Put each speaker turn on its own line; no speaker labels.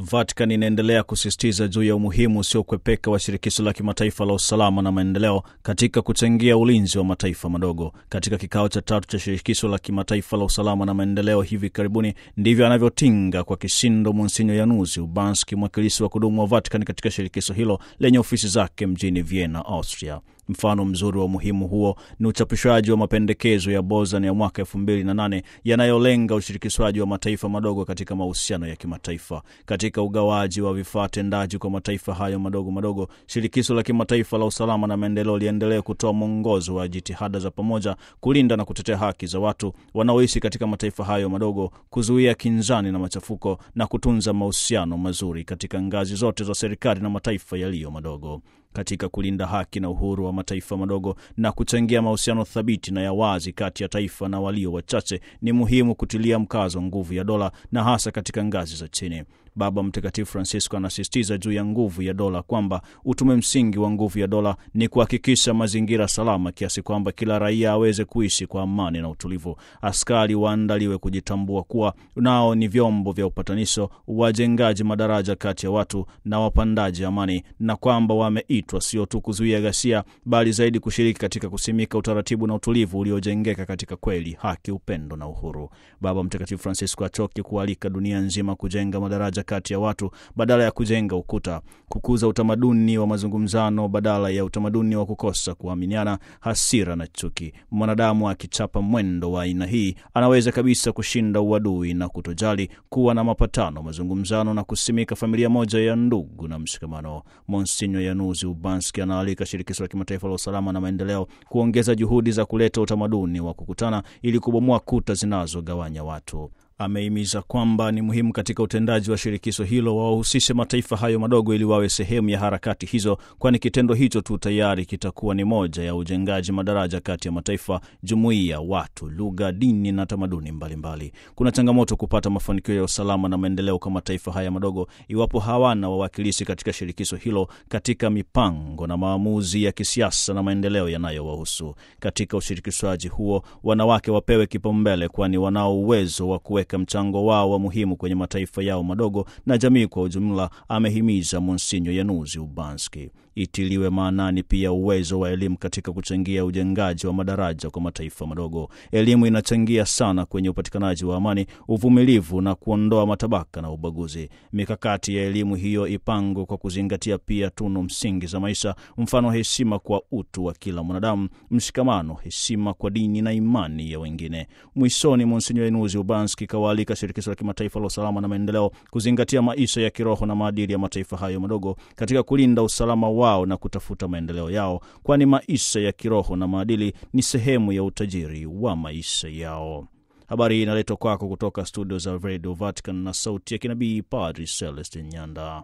Vatican inaendelea kusisitiza juu ya umuhimu usiokwepeka wa shirikisho la kimataifa la usalama na maendeleo katika kuchangia ulinzi wa mataifa madogo. Katika kikao cha tatu cha shirikisho la kimataifa la usalama na maendeleo hivi karibuni, ndivyo anavyotinga kwa kishindo Monsinyo Yanuzi Ubanski, mwakilishi wa kudumu wa Vatican katika shirikisho hilo lenye ofisi zake mjini Vienna, Austria. Mfano mzuri wa umuhimu huo ni uchapishwaji wa mapendekezo ya Bozan ya mwaka elfu mbili na nane yanayolenga ushirikishwaji wa mataifa madogo katika mahusiano ya kimataifa. Katika ugawaji wa vifaa tendaji kwa mataifa hayo madogo madogo, shirikisho la kimataifa la usalama na maendeleo liendelee kutoa mwongozo wa jitihada za pamoja kulinda na kutetea haki za watu wanaoishi katika mataifa hayo madogo, kuzuia kinzani na machafuko na kutunza mahusiano mazuri katika ngazi zote za serikali na mataifa yaliyo madogo katika kulinda haki na uhuru wa mataifa madogo na kuchangia mahusiano thabiti na ya wazi kati ya taifa na walio wachache, ni muhimu kutilia mkazo nguvu ya dola na hasa katika ngazi za chini. Baba Mtakatifu Francisco anasisitiza juu ya nguvu ya dola kwamba utume msingi wa nguvu ya dola ni kuhakikisha mazingira salama kiasi kwamba kila raia aweze kuishi kwa amani na utulivu. Askari waandaliwe kujitambua kuwa nao ni vyombo vya upatanisho, wajengaji madaraja kati ya watu na wapandaji amani, na kwamba wameitwa sio tu kuzuia ghasia, bali zaidi kushiriki katika kusimika utaratibu na utulivu uliojengeka katika kweli, haki, upendo na uhuru. Baba Mtakatifu Francisco achoki kualika dunia nzima kujenga madaraja kati ya watu badala ya kujenga ukuta, kukuza utamaduni wa mazungumzano badala ya utamaduni wa kukosa kuaminiana, hasira na chuki. Mwanadamu akichapa mwendo wa aina hii anaweza kabisa kushinda uadui na kutojali, kuwa na mapatano, mazungumzano na kusimika familia moja ya ndugu na mshikamano. Monsinyo Yanuzi Ubanski anaalika shirikisho la kimataifa la usalama na maendeleo kuongeza juhudi za kuleta utamaduni wa kukutana ili kubomoa kuta zinazogawanya watu. Amehimiza kwamba ni muhimu katika utendaji wa shirikisho hilo wawahusishe mataifa hayo madogo ili wawe sehemu ya harakati hizo, kwani kitendo hicho tu tayari kitakuwa ni moja ya ujengaji madaraja kati ya mataifa, jumuiya, watu, lugha, dini na tamaduni mbalimbali. Kuna changamoto kupata mafanikio ya usalama na maendeleo kwa mataifa haya madogo iwapo hawana wawakilishi katika shirikisho hilo katika mipango na maamuzi ya kisiasa na maendeleo yanayowahusu. Katika ushirikishwaji huo, wanawake wapewe kipaumbele, kwani wanao uwezo wa kuweka mchango wao wa muhimu kwenye mataifa yao madogo na jamii kwa ujumla, amehimiza Monsinyo Yanuzi Ubanski. Itiliwe maanani pia uwezo wa elimu katika kuchangia ujengaji wa madaraja kwa mataifa madogo. Elimu inachangia sana kwenye upatikanaji wa amani, uvumilivu na kuondoa matabaka na ubaguzi. Mikakati ya elimu hiyo ipangwe kwa kuzingatia pia tunu msingi za maisha, mfano heshima kwa utu wa kila mwanadamu, mshikamano, heshima kwa dini na imani ya wengine. Mwishoni, Monsinyo Yanuzi Ubanski kawaalika shirikisho la kimataifa la usalama na maendeleo kuzingatia maisha ya kiroho na maadili ya mataifa hayo madogo katika kulinda usalama wao na kutafuta maendeleo yao, kwani maisha ya kiroho na maadili ni sehemu ya utajiri wa maisha yao. Habari hii inaletwa kwako kutoka studio za Radio Vatican na sauti ya kinabii Padri Celestin Nyanda.